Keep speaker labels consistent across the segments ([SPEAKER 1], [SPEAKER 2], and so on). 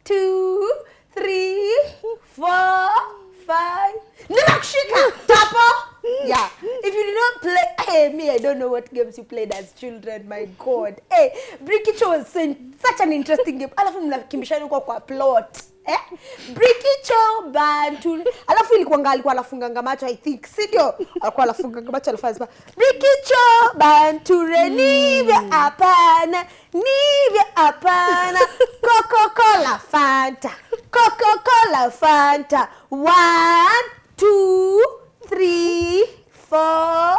[SPEAKER 1] two three four five nimekushika tapo yeah if you did not play hey me i don't know what games you played as children my god hey brikicho was so, such an interesting game alafu mnakimbishana huko kwa plot eh brikicho bantu alafu ilikuwanga alikuwa anafunganga macho i think si ndio alikuwa anafunganga macho alifanya sema brikicho banture nivyo hapana nivyo hapana coca-cola fanta coca-cola fanta one two three four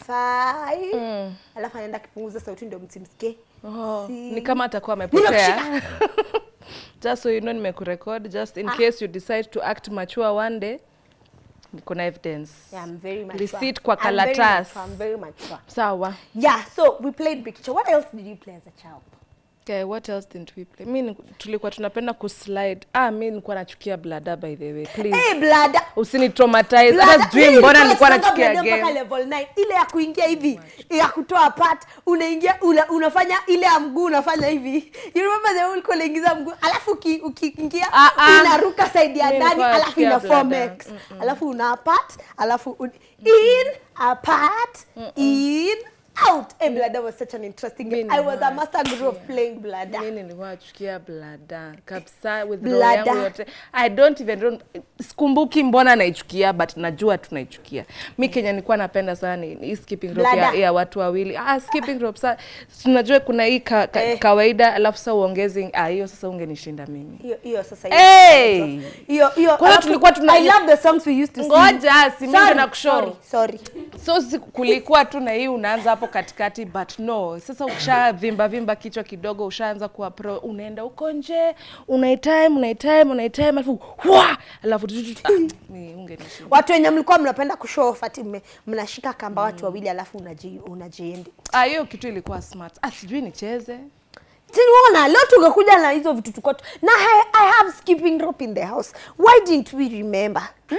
[SPEAKER 1] five alafu anaenda akipunguza sauti ndio msimsikie
[SPEAKER 2] Oh,
[SPEAKER 1] Si-
[SPEAKER 2] ni kama atakuwa amepotea just so you know nimekurecord just in case you decide to act mature one day kuna evidence
[SPEAKER 1] Yeah, I'm very mature.
[SPEAKER 2] receipt kwa
[SPEAKER 1] I'm very
[SPEAKER 2] kalatas
[SPEAKER 1] mature, I'm very mature.
[SPEAKER 2] sawa
[SPEAKER 1] Yeah, so we played Brikicho. What else did you play as a child?
[SPEAKER 2] Okay, what else didn't we play? Mi ni- tulikuwa tunapenda kuslide. Ah, mi nilikuwa nachukia blada by the way. Please.
[SPEAKER 1] Hey, blada.
[SPEAKER 2] Usinitraumatize.
[SPEAKER 1] Blada-
[SPEAKER 2] Hata sijui
[SPEAKER 1] mimi
[SPEAKER 2] mbona
[SPEAKER 1] nilikuwa
[SPEAKER 2] nilikuwa
[SPEAKER 1] nasonga
[SPEAKER 2] nachukia
[SPEAKER 1] blada mpaka
[SPEAKER 2] game.
[SPEAKER 1] level 9 ile ya kuingia hivi ya kutoa part unaingia una, unafanya ile ya mguu unafanya hivi you remember the ulikuwa unaingiza mguu alafu uki- ukiingia
[SPEAKER 2] Ah, ah.
[SPEAKER 1] inaruka side ya
[SPEAKER 2] Mimi
[SPEAKER 1] ndani
[SPEAKER 2] nilikuwa
[SPEAKER 1] alafu
[SPEAKER 2] nachukia
[SPEAKER 1] ina form
[SPEAKER 2] blada.
[SPEAKER 1] X alafu una part alafu un, in apart in out hey, blada was such an interesting game
[SPEAKER 2] Mimi
[SPEAKER 1] i was a
[SPEAKER 2] nilikuwa
[SPEAKER 1] master guru of playing blada
[SPEAKER 2] Mi nilikuwa nachukia blada kabisa with roho
[SPEAKER 1] Blada.
[SPEAKER 2] yangu yote. I don't even don't, sikumbuki mbona naichukia but najua tunaichukia. Mi Kenya nilikuwa napenda sana ni hii skipping rope ya,
[SPEAKER 1] Blada.
[SPEAKER 2] ya watu wawili. Ah, skipping rope sa tunajua kuna hii ka, ka,
[SPEAKER 1] Eh.
[SPEAKER 2] kawaida alafu sasa uongeze ah, hiyo sasa ungenishinda mimi.
[SPEAKER 1] hiyo hiyo sasa
[SPEAKER 2] Hey!
[SPEAKER 1] hiyo hiyo
[SPEAKER 2] Kwa hiyo
[SPEAKER 1] alafu,
[SPEAKER 2] tulikuwa tuna-
[SPEAKER 1] i love the songs we used to sing
[SPEAKER 2] Ngoja, si mimi
[SPEAKER 1] Sorry,
[SPEAKER 2] ndo nakushow.
[SPEAKER 1] sorry, sorry
[SPEAKER 2] so si- kulikuwa tu na hii unaanza hapo katikati but no sasa ukishavimba vimba kichwa kidogo ushaanza kuwa pro unaenda huko nje unaitime unaitime unaitime alafu wa alafu tu- tu- tu- ah, ni ungenishinda
[SPEAKER 1] watu wenye mlikuwa mnapenda kushow off ati mme- mnashika kamba watu wawili alafu unaji unajiendi
[SPEAKER 2] ah hiyo kitu ilikuwa smart ah sijui nicheze
[SPEAKER 1] Tiniona leo tungekuja na hizo vitu tuko tu- na I, I have skipping rope in the house why didn't we remember hmm?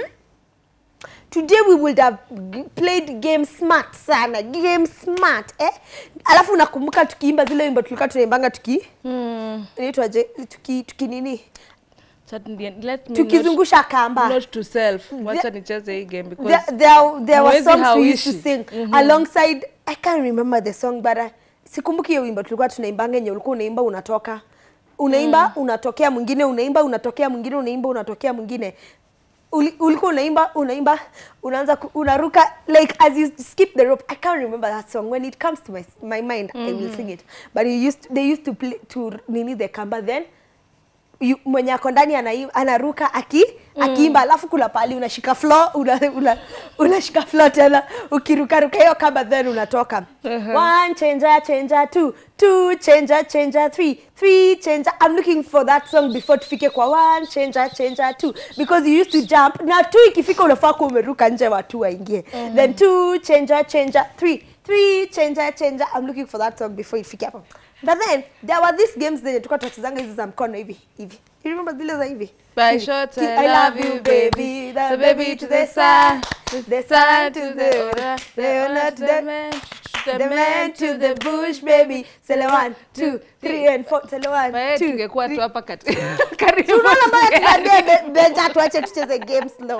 [SPEAKER 1] today we would have g- played game smart sana game smart eh alafu nakumbuka tukiimba zile wimbo tulikuwa tunaimbanga tuki
[SPEAKER 2] hmm.
[SPEAKER 1] inaitwaje tuki tuki nini
[SPEAKER 2] Chat- let me
[SPEAKER 1] tukizungusha kamba
[SPEAKER 2] not, not to self wacha nicheze hii game because
[SPEAKER 1] there, there, there were
[SPEAKER 2] Mwezi
[SPEAKER 1] songs we used to
[SPEAKER 2] hauishi.
[SPEAKER 1] sing alongside i can't remember the song but I, sikumbuki hiyo wimbo tulikuwa tunaimbanga yenye ulikuwa unaimba unatoka unaimba unatokea mwingine unaimba unatokea mwingine unaimba unatokea mwingine Uli- ulikuwa unaimba unaimba unaanza ku- unaruka like as you skip the rope i can't remember that song when it comes to my, my mind i will sing it but you used they used to play to nini the kamba then yu- mwenye ako ndani anai- anaruka aki akiimba alafu kuna pali unashika floor una, una, unashika floor tena ukirukaruka hiyo kamba then unatoka one changer changer two two changer changer three three changer i'm looking for that song before tufike kwa one changer changer two because you used to jump na two ikifika unafaa kuwa umeruka nje watu waingie then two changer changer three three changer changer i'm looking for that song before ifike hapo but then there were these games zenye tulikuwa tunachezanga hizi za mkono hivi hivi you remember zile za hivi
[SPEAKER 2] By
[SPEAKER 1] Hivi.
[SPEAKER 2] short,
[SPEAKER 1] Ki-
[SPEAKER 2] I love you, baby. The baby to the sun,
[SPEAKER 1] the sun to the owner, the owner to the
[SPEAKER 2] man,
[SPEAKER 1] the man to the bush, baby. Sele one, two, three, and four. Sele one,
[SPEAKER 2] Bae,
[SPEAKER 1] two,
[SPEAKER 2] tungekuwa
[SPEAKER 1] three.
[SPEAKER 2] tu hapa kati- karibu
[SPEAKER 1] Tunaona mbona
[SPEAKER 2] together.
[SPEAKER 1] tunaambia Be- Benja tuache tucheze games slow.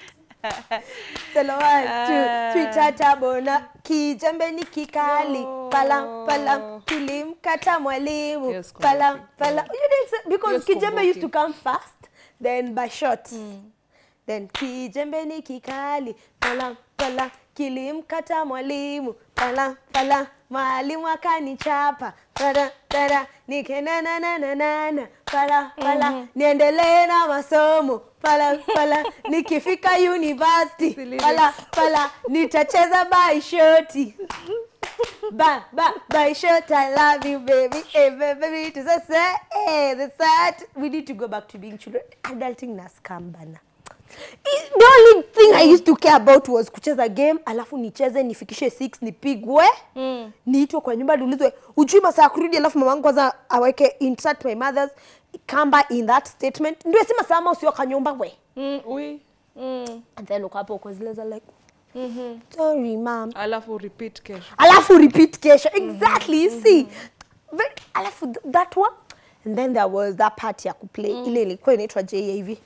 [SPEAKER 1] Sele one, two, three, tata bona kijembe ni kikali palam palam kilimkata mwalimu
[SPEAKER 2] Yes,
[SPEAKER 1] palam
[SPEAKER 2] kumbuki.
[SPEAKER 1] palam you didn't say, because
[SPEAKER 2] Yes,
[SPEAKER 1] kijembe used to
[SPEAKER 2] kumbuki.
[SPEAKER 1] come fast then by shots then kijembe ni kikali palam palam kilimkata mwalimu palam palam mwalimu akanichapa tada tada nikenanananana pala pala niendelee na masomo pala pala nikifika university
[SPEAKER 2] Silly
[SPEAKER 1] pala pala nitacheza baishoti ba ba baishot i love you baby hey, baby to the say hey, the sad we need to go back to being children adulting na scam bana I- the only thing i used to care about was kucheza game alafu nicheze nifikishe 6 nipigwe mm. niitwe kwa nyumba niulizwe ujui masaa ya kurudi alafu mamangu kwanza aweke insert my mother's kamba in that statement ndio si masaa ama usio kanyumba we
[SPEAKER 2] Mm, oui. Mm.
[SPEAKER 1] and then uko hapo uko zile za like sorry mom
[SPEAKER 2] alafu repeat kesho
[SPEAKER 1] alafu repeat kesho exactly you see Very, alafu th- that one and then there was that part ya kuplay ile ilikuwa inaitwa j hivi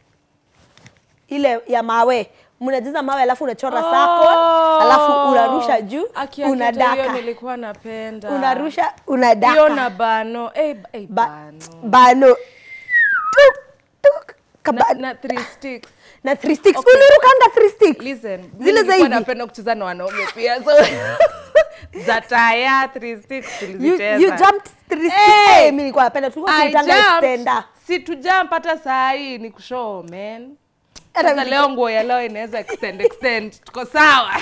[SPEAKER 1] ile ya mawe mnajaza mawe alafu unachora sako alafu unarusha juu
[SPEAKER 2] Aki- aki, hata hiyo
[SPEAKER 1] unadaka
[SPEAKER 2] nilikuwa napenda
[SPEAKER 1] unarusha
[SPEAKER 2] hiyo
[SPEAKER 1] unadaka
[SPEAKER 2] na bano eh, ba- eh,
[SPEAKER 1] Ba-
[SPEAKER 2] bano
[SPEAKER 1] bano tuk, tuk, kaba-
[SPEAKER 2] na, na three sticks
[SPEAKER 1] na three sticks
[SPEAKER 2] Okay.
[SPEAKER 1] ulirukanga three sticks
[SPEAKER 2] listen
[SPEAKER 1] Zile
[SPEAKER 2] zile
[SPEAKER 1] za
[SPEAKER 2] za
[SPEAKER 1] hivi?
[SPEAKER 2] napenda kucheza na wanaume pia so za taya three sticks
[SPEAKER 1] you,
[SPEAKER 2] tulizicheza
[SPEAKER 1] you jumped three sticks
[SPEAKER 2] Hey!
[SPEAKER 1] hey, mimi nilikuwa napenda tulikuwa
[SPEAKER 2] I
[SPEAKER 1] tunaitanga
[SPEAKER 2] jumped.
[SPEAKER 1] extender
[SPEAKER 2] si tu jump hata saa hii ni kushow man
[SPEAKER 1] Hata
[SPEAKER 2] sasa
[SPEAKER 1] mimi-
[SPEAKER 2] leo nguo ya leo inaweza extend extend tuko sawa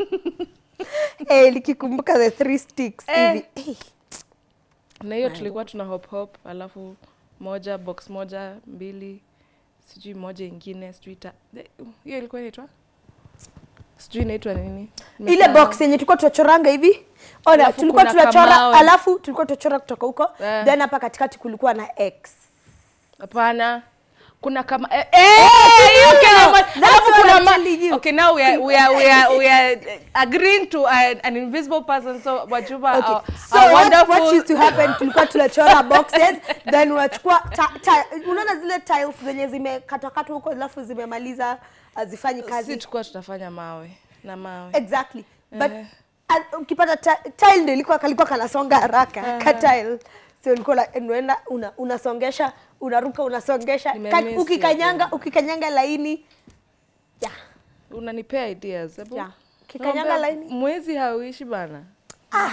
[SPEAKER 1] eh nikikumbuka the three sticks
[SPEAKER 2] Eh.
[SPEAKER 1] hivi eh.
[SPEAKER 2] na hiyo tulikuwa tuna hop hop alafu moja box moja mbili sijui moja ingine sijui ta eh, hiyo ilikuwa inaitwa sijui inaitwa nini
[SPEAKER 1] ile
[SPEAKER 2] Nimesahau.
[SPEAKER 1] box yenye tulikuwa tunachoranga hivi ona
[SPEAKER 2] Alafu
[SPEAKER 1] tulikuwa
[SPEAKER 2] kuna
[SPEAKER 1] tunachora
[SPEAKER 2] kamawe.
[SPEAKER 1] alafu tulikuwa tunachora kutoka huko
[SPEAKER 2] Eh.
[SPEAKER 1] then hapa katikati kulikuwa na x
[SPEAKER 2] Hapana. Kuna kama eh, eh, hiyo Kenya mo-
[SPEAKER 1] That's
[SPEAKER 2] alafu
[SPEAKER 1] what
[SPEAKER 2] kuna
[SPEAKER 1] I'm
[SPEAKER 2] ma-
[SPEAKER 1] telling you.
[SPEAKER 2] Okay, now we are we are we are, we are uh, agreeing to uh, an invisible person so Wajuba
[SPEAKER 1] Okay.
[SPEAKER 2] our,
[SPEAKER 1] So
[SPEAKER 2] our
[SPEAKER 1] what,
[SPEAKER 2] wonderful
[SPEAKER 1] what used to happen tulikuwa tunachora boxes then unachukua ta, ta, unaona zile tiles zenye zimekatakatwa huko alafu zimemaliza hazifanyi
[SPEAKER 2] si
[SPEAKER 1] kazi
[SPEAKER 2] tulikuwa tunafanya mawe na mawe.
[SPEAKER 1] exactly but
[SPEAKER 2] Eh.
[SPEAKER 1] uh, ukipata ti- tile ndio ilikuwa kalikuwa kanasonga haraka ka tile so ulikuwa la- unaenda una, unasongesha unaruka unasongesha
[SPEAKER 2] Nimemiss
[SPEAKER 1] Ka-
[SPEAKER 2] hiyo
[SPEAKER 1] ukikanyanga
[SPEAKER 2] game.
[SPEAKER 1] ukikanyanga laini yeah.
[SPEAKER 2] Unanipea ideas. Hebu.
[SPEAKER 1] Yeah. Ukikanyanga
[SPEAKER 2] Naomba-
[SPEAKER 1] laini.
[SPEAKER 2] Mwezi hauishi bana.
[SPEAKER 1] ah,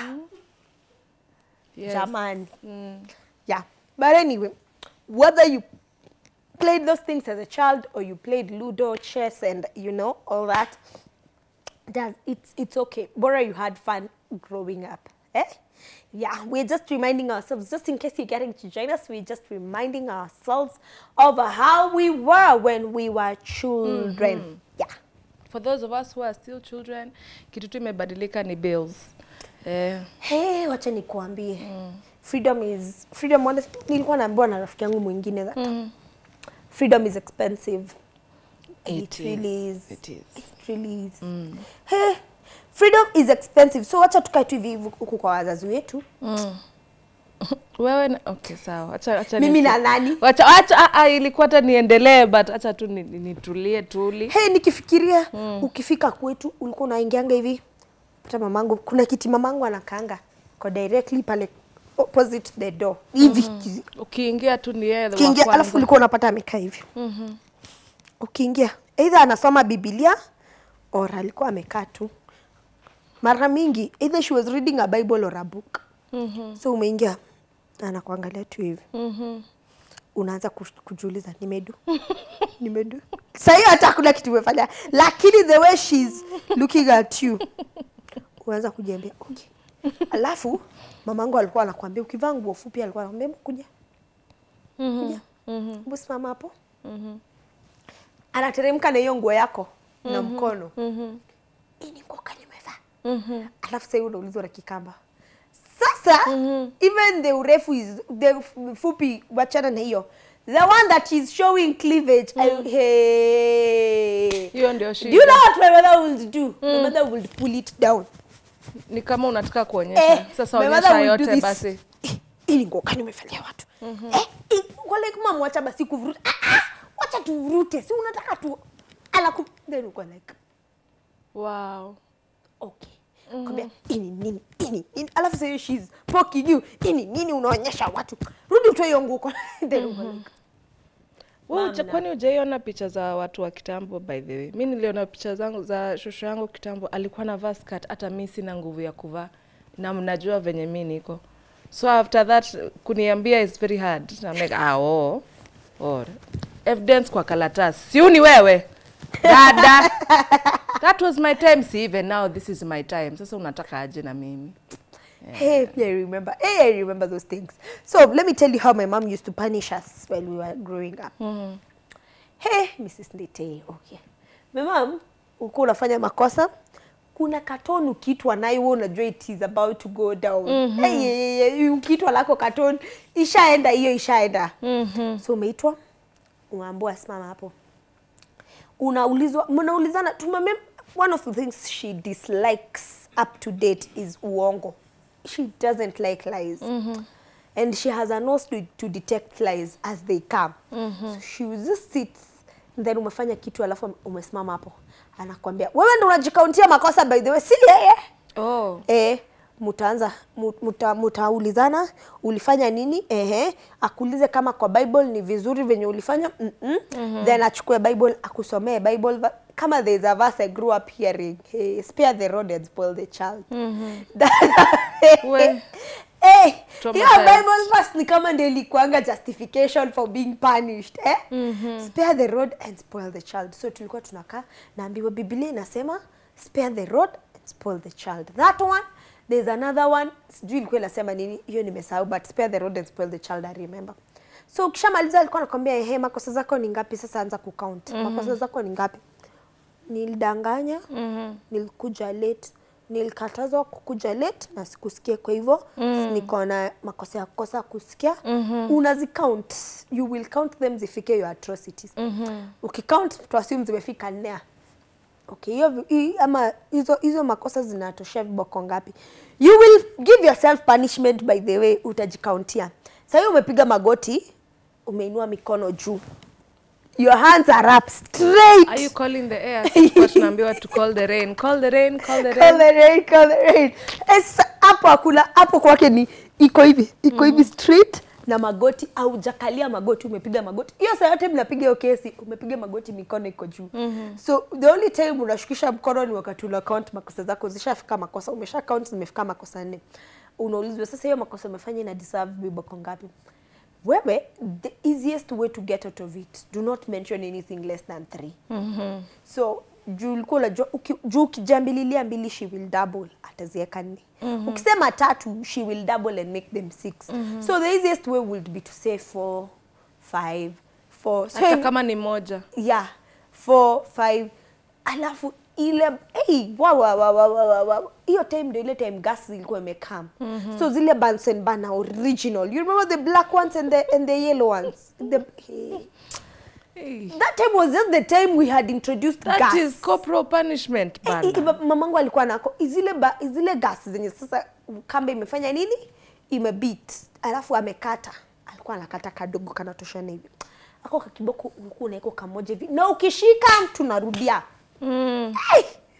[SPEAKER 2] Yes.
[SPEAKER 1] jamani
[SPEAKER 2] Mm.
[SPEAKER 1] yeah but anyway whether you played those things as a child or you played ludo chess and you know all that does it's it's okay bora you had fun growing up eh yeah we're just reminding ourselves just in case you're getting to join us we're just reminding ourselves of how we were when we were children yeah
[SPEAKER 2] For those of us who are still children, kitu tu imebadilika ni bills. Eh,
[SPEAKER 1] hey wacha nikuambie freedom is freedom honestly, nilikuwa naambiwa na rafiki yangu mwingine that freedom is expensive
[SPEAKER 2] It
[SPEAKER 1] it,
[SPEAKER 2] is.
[SPEAKER 1] really is
[SPEAKER 2] It is.
[SPEAKER 1] it really is hey, freedom is expensive so wacha tukae tu hivi hivi huku kwa wazazi wetu
[SPEAKER 2] wewe na, okay sawa acha acha
[SPEAKER 1] Mimi
[SPEAKER 2] nisi-
[SPEAKER 1] na nani?
[SPEAKER 2] acha acha ah, ah, ilikuwa hata niendelee but acha tu ni- ni- nitulie tuli
[SPEAKER 1] hey, nikifikiria ukifika kwetu ulikuwa unaingianga hivi pata mamangu kuna kiti mamangu anakaanga ko directly pale opposite the door hivi mm
[SPEAKER 2] ukiingia tu ni yeye wa
[SPEAKER 1] ukiingia
[SPEAKER 2] kwanza.
[SPEAKER 1] alafu ulikuwa unapata amekaa hivi ukiingia either anasoma bibilia or alikuwa amekaa tu mara mingi either she was reading a bible or a book so umeingia anakuangalia tu hivi unaanza kush- kujiuliza nimedu nimedu sahii hata hakuna kitu umefanya lakini the way she's looking at you unaanza kujiambia okay alafu mamangu alikuwa anakuambia ukivaa nguo fupi alikuwa anakuambia "Hebu kuja kuja hebu simama hapo anateremka na hiyo nguo yako na mkono hii ni nguo gani umevaa alafu sahii unaulizwa na kikamba sasa even the urefu is the f- fupi wachana na hiyo the one that is showing cleavage I, hey.
[SPEAKER 2] hiyo ndio
[SPEAKER 1] do you
[SPEAKER 2] shida
[SPEAKER 1] know what my mother would do my mother would pull it down
[SPEAKER 2] ni kama unataka kuonyesha sasa
[SPEAKER 1] my mother
[SPEAKER 2] onyesha
[SPEAKER 1] will do
[SPEAKER 2] yote
[SPEAKER 1] this.
[SPEAKER 2] basi
[SPEAKER 1] Eh, ili nguo gani umefanyia watu eh, eh, wale kama mwacha basi kuvuruta ah, ah, wacha tuvurute si unataka tu alaku then uko like
[SPEAKER 2] wow
[SPEAKER 1] okay kwambia ini nini ini nini alafu sasa she's poking you ini nini unaonyesha watu rudi utoe hiyo nguo kwa then uko like
[SPEAKER 2] Wewe uja- kwani hujaiona picha za watu wa kitambo by the way mi niliona picha zangu za shosho yangu kitambo alikuwa anavaa skirt hata mi sina nguvu ya kuvaa na mnajua venye mi niko so after that kuniambia is very hard I'm like, ah, oh, oh. evidence kwa karatasi siu ni wewe dada that was my time see even now this is my time sasa unataka aje na mimi
[SPEAKER 1] Hey, I remember. Hey, I remember those things. So let me tell you how my mom used to punish us when we were growing up. Hey, Mrs. Ndete, okay. My mom, uko unafanya makosa, kuna katon ukiitwa nayo wewe unajua it is about to go down. Hey, hey, hey, hey, ukiitwa lako katon ishaenda hiyo ishaenda. So umeitwa unaambiwa simama hapo. Unaulizwa mnaulizana tumemem one of the things she dislikes up to date is uongo. She doesn't like lies. and she has a nose to, to detect flies as they come so she will just sit then umefanya kitu alafu umesimama hapo anakwambia wewe ndo unajikauntia makosa by the way si yeye
[SPEAKER 2] oh.
[SPEAKER 1] eh mutaanza mu- muta, mutaulizana ulifanya nini ehe akuulize kama kwa bible ni vizuri venye ulifanya mm -mm. then achukue bible akusomee bible va- kama there is a verse i grew up hearing hey, spare the rod and spoil the child
[SPEAKER 2] We.
[SPEAKER 1] Eh, hiyo
[SPEAKER 2] Traumatized.
[SPEAKER 1] bible verse ni kama ndio ilikuanga justification for being punished eh? spare the rod and spoil the child so tulikuwa tunakaa naambiwa biblia inasema spare the rod and spoil the child that one there's another one sijui ilikuwa inasema nini hiyo nimesahau but spare the rod and spoil the child i remember so ukishamaliza alikuwa anakwambia ehe makosa zako ni ngapi sasa anza kucount makosa zako ni ngapi nilidanganya mm-hmm. nilikuja late nilikatazwa kukuja late na sikusikia kwa hivyo mm. niko na makosa ya kukosa kusikia mm-hmm. unazicount you will count them zifike your atrocities mm-hmm. ukicount tuassume zimefika nne okay hiyo vi- hii- ama hizo hizo makosa zinatoshea viboko ngapi you will give yourself punishment by the way utajikauntia sahii umepiga magoti umeinua mikono juu your hands are up straight
[SPEAKER 2] Are you calling the air? Sikuwa tunaambiwa to call the rain. Call the rain, call the
[SPEAKER 1] Call
[SPEAKER 2] rain.
[SPEAKER 1] the rain, call the rain. Eh, sasa hapo hakuna hapo kwake ni iko hivi iko hivi straight na magoti au jakalia magoti umepiga magoti hiyo saa yote mnapiga hiyo kesi umepiga magoti mikono iko juu so the only time unashukisha mkono ni wakati una count makosa zako zishafika makosa umesha count zimefika makosa nne unaulizwa sasa hiyo makosa umefanya ina deserve viboko ngapi wewe the easiest way to get out of it do not mention anything less than three so juu ulikuwa unajua uki- juu ukijambililia mbili she will double atazieka nne ukisema tatu she will double and make them six so the easiest way would be to say four five four so
[SPEAKER 2] Hata
[SPEAKER 1] if-
[SPEAKER 2] kama ni moja.
[SPEAKER 1] yeah four five alafu ile hey, wa, wa, wa, wa, wa, wa, wa. hiyo time ndio ile time gas ilikuwa imekam mm-hmm. so zile Bunsen burner original you remember the black ones and the, and the yellow ones the, hey.
[SPEAKER 2] Hey.
[SPEAKER 1] that time was just the time we had introduced
[SPEAKER 2] That
[SPEAKER 1] gas
[SPEAKER 2] is corporal punishment
[SPEAKER 1] Eh, eh,
[SPEAKER 2] bana.
[SPEAKER 1] ba- mamangu alikuwa nako zile ba, zile gas zenye sasa kamba imefanya nini imebit alafu amekata alikuwa anakata kadogo kanatoshana hivi ako kakiboko ulikuwa unaeko kamoja hivi na ukishika tunarudia
[SPEAKER 2] Mm.
[SPEAKER 1] hey!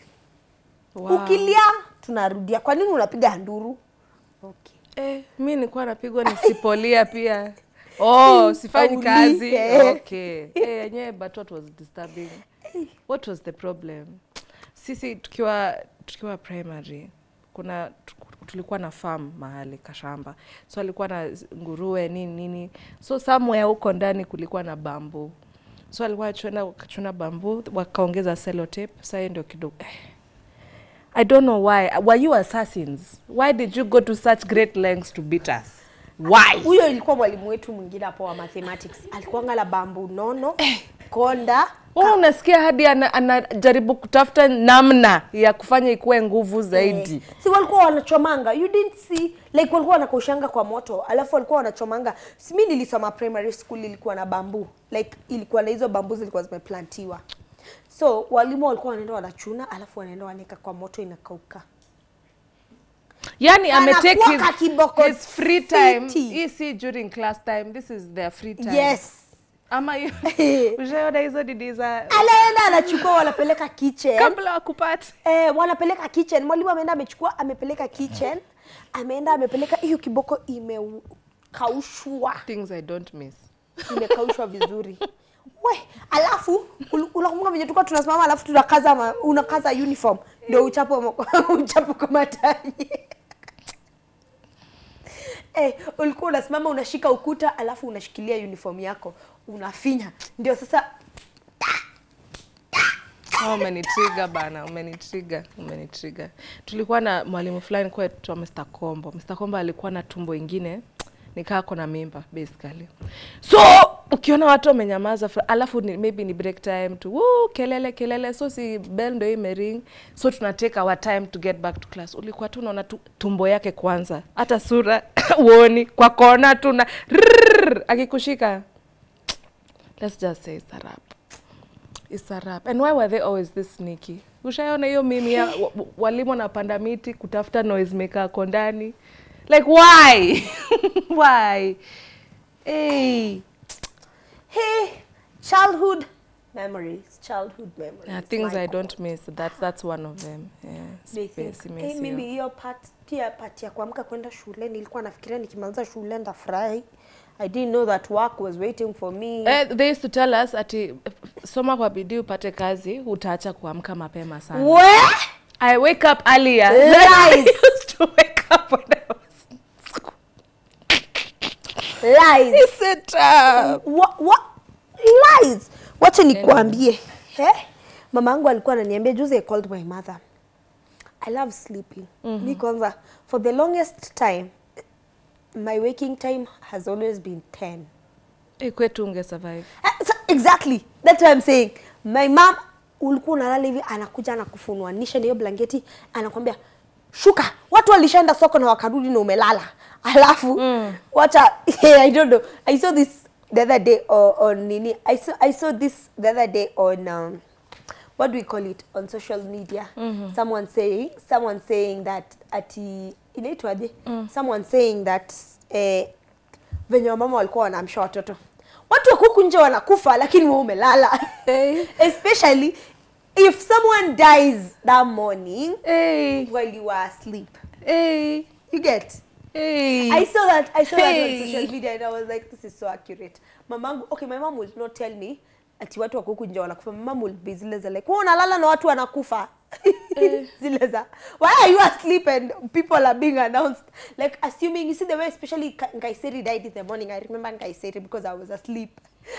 [SPEAKER 2] Wow.
[SPEAKER 1] ukilia tunarudia kwa nini unapiga nduru okay.
[SPEAKER 2] Eh, mi nilikuwa napigwa nisipolia pia. Oh, sifanyi kazi.
[SPEAKER 1] Aulize.
[SPEAKER 2] Okay. Eh, yenyewe but what was disturbing? What was the problem? Sisi tukiwa tukiwa primary kuna tu- tulikuwa na farm mahali kashamba. So alikuwa na z- nguruwe nini nini. So somewhere huko ndani kulikuwa na bambu. So alikuwa achuna kachuna bambu wakaongeza sellotape. Sasa hiyo ndio kidogo eh. I don't know why. Were you assassins? Why did you go to such great lengths to beat us? Why?
[SPEAKER 1] huyo ilikuwa mwalimu wetu mwingine hapo wa mathematics alikuwa ngala bambu nono konda
[SPEAKER 2] Wewe unasikia hadi ana- anajaribu kutafuta namna ya kufanya ikuwe nguvu zaidi.
[SPEAKER 1] Eh, si walikuwa wanachomanga you didn't see like walikuwa wanakaushanga kwa moto alafu walikuwa wanachomanga si mi nilisoma primary school ilikuwa na bambu like ilikuwa na hizo bambu zilikuwa zimeplantiwa so walimu walikuwa wanaenda wanachuna alafu wanaenda wanaeka kwa moto inakauka
[SPEAKER 2] Yani ametake
[SPEAKER 1] Anakuwa kakiboko
[SPEAKER 2] his, his free time.
[SPEAKER 1] fiti.
[SPEAKER 2] Hii si during class time. This is their free time.
[SPEAKER 1] yes
[SPEAKER 2] Ama hiyo ushaona hizo didi za
[SPEAKER 1] anaenda anachukua wanapeleka kitchen
[SPEAKER 2] kabla wakupate.
[SPEAKER 1] eh, wanapeleka kitchen mwalimu ameenda amechukua amepeleka kitchen ameenda amepeleka hiyo kiboko imekaushwa
[SPEAKER 2] Things I don't miss.
[SPEAKER 1] imekaushwa vizuri we alafu ul- unakumbuka venye tulikuwa tunasimama alafu tunakaza ma, unakaza uniform ndio uchapo mo- uchapo kwa mataji eh, ulikuwa unasimama unashika ukuta alafu unashikilia uniform yako unafinya ndio sasa
[SPEAKER 2] Oh, umenitrigger bana, umenitrigger, umenitrigger. Tulikuwa na mwalimu fulani kwa tu Mr. Kombo. Mr. Kombo alikuwa na tumbo ingine nikaa kona mimba basically. So ukiona watu wamenyamaza fra- alafu ni, maybe ni break time tu woo, kelele kelele, so si bell ndio imering, so tuna take our time to get back to class. Ulikuwa tu unaona tu tumbo yake kwanza, hata sura uoni kwa kona tu na rrrr, akikushika let's just say it's a wrap. It's a wrap. And why were they always this sneaky? Ushaona hiyo mimi ya wa- wa- walimu wanapanda miti kutafuta noise maker ako ndani. like why why hey
[SPEAKER 1] Hey, childhood memories, childhood memories.
[SPEAKER 2] yeah, things
[SPEAKER 1] My
[SPEAKER 2] i
[SPEAKER 1] God.
[SPEAKER 2] don't miss that's that's one of them yeah
[SPEAKER 1] They think,
[SPEAKER 2] space
[SPEAKER 1] hey,
[SPEAKER 2] miss
[SPEAKER 1] mimi
[SPEAKER 2] you.
[SPEAKER 1] hiyo part pia part ya kuamka kwenda shule nilikuwa nafikiria nikimaliza shule ndafurahi. I didn't know that work was waiting for me.
[SPEAKER 2] Eh, they used to tell us ati soma kwa bidii upate kazi utaacha kuamka mapema sana
[SPEAKER 1] Where?
[SPEAKER 2] i wake up earlier
[SPEAKER 1] Lies.
[SPEAKER 2] I used to wake up when I was
[SPEAKER 1] Lies.
[SPEAKER 2] Is it uh,
[SPEAKER 1] What, what? Lies. Wacha nikuambie. He? Mama yangu alikuwa ananiambia juzi I called my mother. I love sleeping. Mi kwanza for the longest time my waking time has always been 10.
[SPEAKER 2] eh, kwetu unge survive
[SPEAKER 1] Ah, so- Exactly. That's what I'm saying. My mom ulikuwa unalala hivi anakuja anakufunuanisha na hiyo blanketi anakwambia shuka. Watu walishaenda soko na wakarudi na umelala. Alafu wacha I don't know. I saw this the other day on, on nini. I saw I saw this the other day on um, what do we call it on social media someone saying someone saying that ati inaitwaje someone saying that eh, venye wamama walikuwa wanaamsha watoto watu wa huku nje wanakufa lakini wewe umelala
[SPEAKER 2] Eh.
[SPEAKER 1] especially if someone dies that morning
[SPEAKER 2] hey,
[SPEAKER 1] while you are asleep
[SPEAKER 2] hey,
[SPEAKER 1] you get
[SPEAKER 2] hey.
[SPEAKER 1] I saw that. I saw that on
[SPEAKER 2] Hey.
[SPEAKER 1] social media and I was like, this is so accurate. Mamangu, okay, my mom will not tell me ati watu wako huku nje wanakufa. My mom will be zile za like, wewe unalala na watu wanakufa. zile za, why are you asleep and people are being announced? Like assuming, you see the way especially Ka- Nkaiseri died in the morning. I remember Nkaiseri because I was asleep.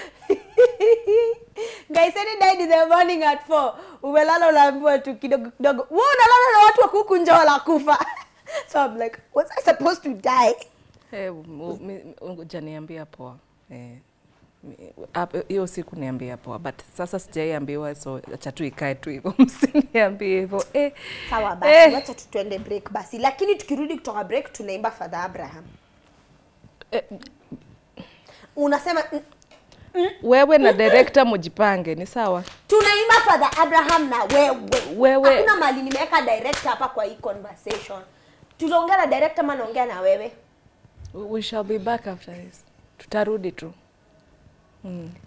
[SPEAKER 1] Nkaiseri died in the morning at 4. Umelala unaambiwa tu kidogo kidogo. Wewe unalala na watu wako huku nje wanakufa. So I'm like, was I supposed to die?
[SPEAKER 2] Eh, u- mi- hujaniambia poa Eh, mi- hapo- hiyo siku niambia poa but sasa sijaiambiwa so acha tu ikae tu hivyo msiniambie hivyo eh,
[SPEAKER 1] Sawa basi,
[SPEAKER 2] eh,
[SPEAKER 1] wacha tu tuende break basi. Lakini tukirudi kutoka break tunaimba Father Abraham.
[SPEAKER 2] eh,
[SPEAKER 1] Unasema mm,
[SPEAKER 2] wewe na director mujipange ni sawa
[SPEAKER 1] tunaimba Father Abraham na wewe.
[SPEAKER 2] Wewe.
[SPEAKER 1] Hakuna mali nimeweka director hapa kwa hii conversation. Tunaongea na director ama naongea na wewe?
[SPEAKER 2] we shall be back after this tutarudi tu mm.